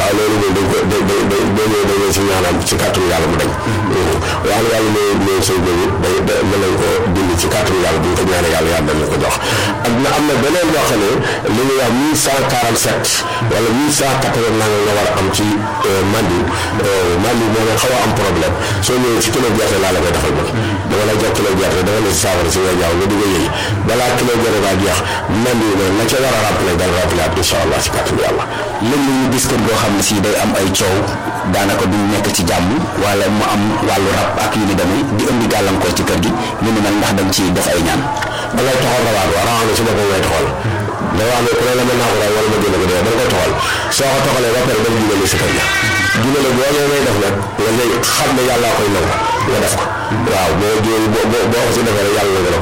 waaye loolu moom dañ ko da da da dañoo dañoo si ñaanal ci kàttanu yàlla mu dañ waaye yàlla ne ne sëy boobu day da mën nañ ko dindi ci kàttanu yàlla bu ñu ko ñaanee yàlla yàlla dañ ko jox ak na am na beneen boo xam ne li ñuy wax mille cent quarante sept wala mille cent quatre-vingt nangam nga war a am ci mandi mandi moo nga xaw a am problème soo ñëwee ci kilo gerte laa la koy defal ba dama la jox kilo gerte dama la si saafara si nga jaaw nga di ko yëy balaa kilo gerte baa jeex mandi na la ca war a rappelé dal rappelé at incha allah ci kàttanu yàlla léeg-léeg ñu gis kër goo xam ne si day am ay coow daanaka du nekk ci jàmm wala mu am wàllu rab ak yu ni demee di indi gàllankoor ci kër gi ñu ni mel ndax dañ ci def ay ñaan da ngay toxal rawaat waa rawaat na si boppam ngay toxal da wax ne ku ne la mën naa ko daal wala ma génn ko dee da nga koy toxal soo ko toxalee ba pare dem jugale si kër ga jugale boo ñëwee ngay def nag nga ngay xam ne yàllaa koy nangu nga def ko waaw boo boo boo ko si defee rek yàlla na